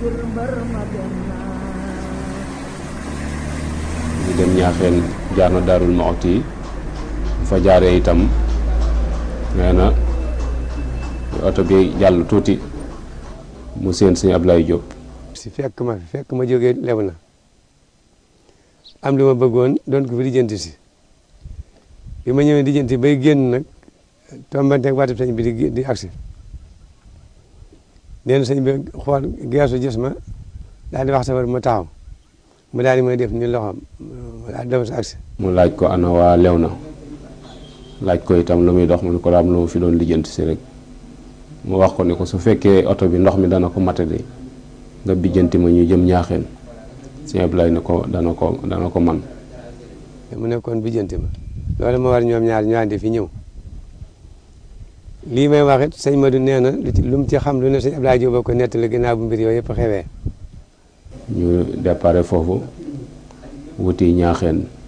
ñu dem ñaaxeen jaar na daarul Muxti yi bu fa jaaree itam nee na oto bi jàll tuuti mu seen sëñ Ablaye Diop si fekk ma fi fekk ma jógee lew na am li ma bëggoon doon ko fi lijjanti si bi ma ñëwee lijjanti bay génn nag tombanteeg waatib sëñ bi di di agsi nee na sëñ bi xool geesu gis ma daal di wax safar ma taxaw mu daal di may def ni loxoom daal di dem sa agsi mu laaj ko ana waa lew na laaj ko itam lu muy dox mu ne ko daam lu mu fi doon lijjanti si rek mu wax ko ni ko su fekkee oto bi ndox mi dana ko matadi nga bijjanti ma ñu jëm ñaaxeen sëñ Ablaye ne ko dana ko dana ko man mu nekkoon bijjanti ma loolu ma war ñoom ñaar ñu àndi fi ñëw lii may wax it sëñ Madou nee na lu ci lu mu ci xam lu ne sëñ Abdoulaye Diop ko nettali ginnaaw bu mbir yooyu yëpp xewee ñu déparé foofu wuti ñaaxeen